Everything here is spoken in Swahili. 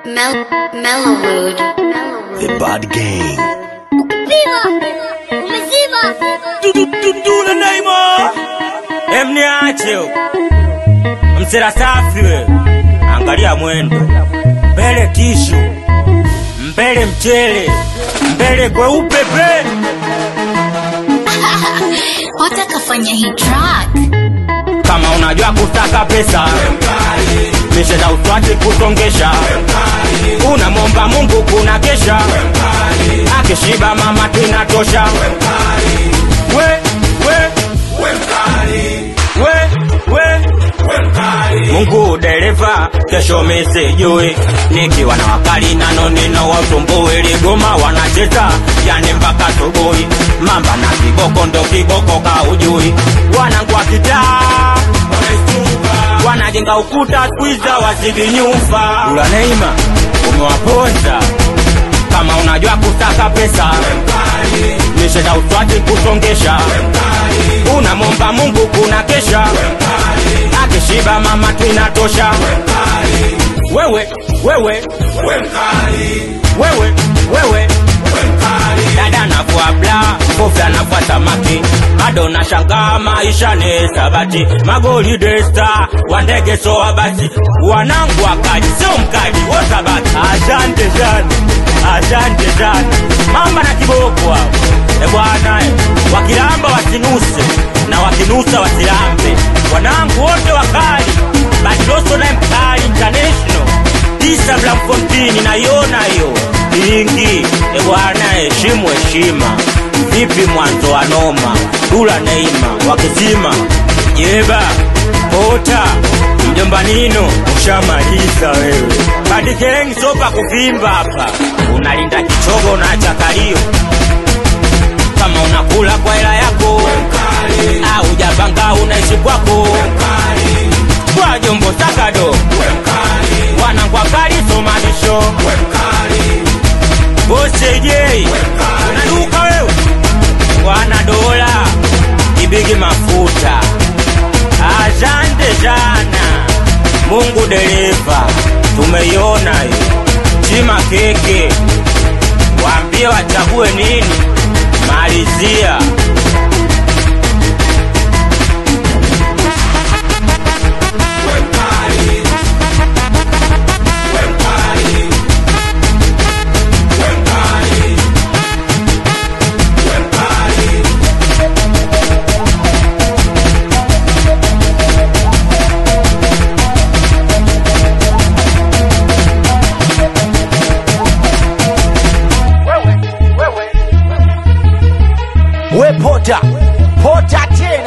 Mel Mellowwood. The Bad Gang. Viva! Umezima! Dudule Neymar. Emniache huko. Msela safi we. Angalia mwendo. Mbele tishu. Mbele mchele. Mbele kweupe pe. Hota kafanya hii track. Kama unajua kutaka pesa. Misheza uswati kusongesha. Unamwomba Mungu kuna kesha. Akishiba mama tinatosha. We, we, we, we. Mungu dereva, kesho misijui nikiwa na wakali nano nino wasumbui ligoma wanacheza yani mpaka subuhi mamba na kiboko ndo kiboko kaujui wanangu wa kitaa wanajenga ukuta skwiza wazidi nyumba ula Neima umewaponza kama unajua kutaka pesa misheza uswati kusongesha unamwomba Mungu kuna kesha akishiba mama twinatosha wewe wewe wewe wewe dada navua bla kofi anavua samaki bado nashangaa maisha ni sabati magoli desta wandege soa basi wanangu wakali sio mkali wosabati asante sana asante sana mamba na kiboko hao e bwana e, wakilamba wasinuse na wakinusa wasilambe wanangu wote wakali batiloso naye mkali international tisa blamfontini naiona hiyo ingi e bwana heshimu heshima vipi mwanzo wa noma dula neima wakizima jeba kota mjomba nino ushamaliza wewe badikeng sopa kuvimba hapa unalinda kichogo na chakalio kama unakula kwa hela yako au japanga unaishi kwako kwa jombo sakado wanangwa kali somanisho bosejei unaduka wewe wana dola ibigi mafuta asante sana mungu dereva tumeiona hiyo chima keke waambie wachague nini malizia We Pota. Pota tena.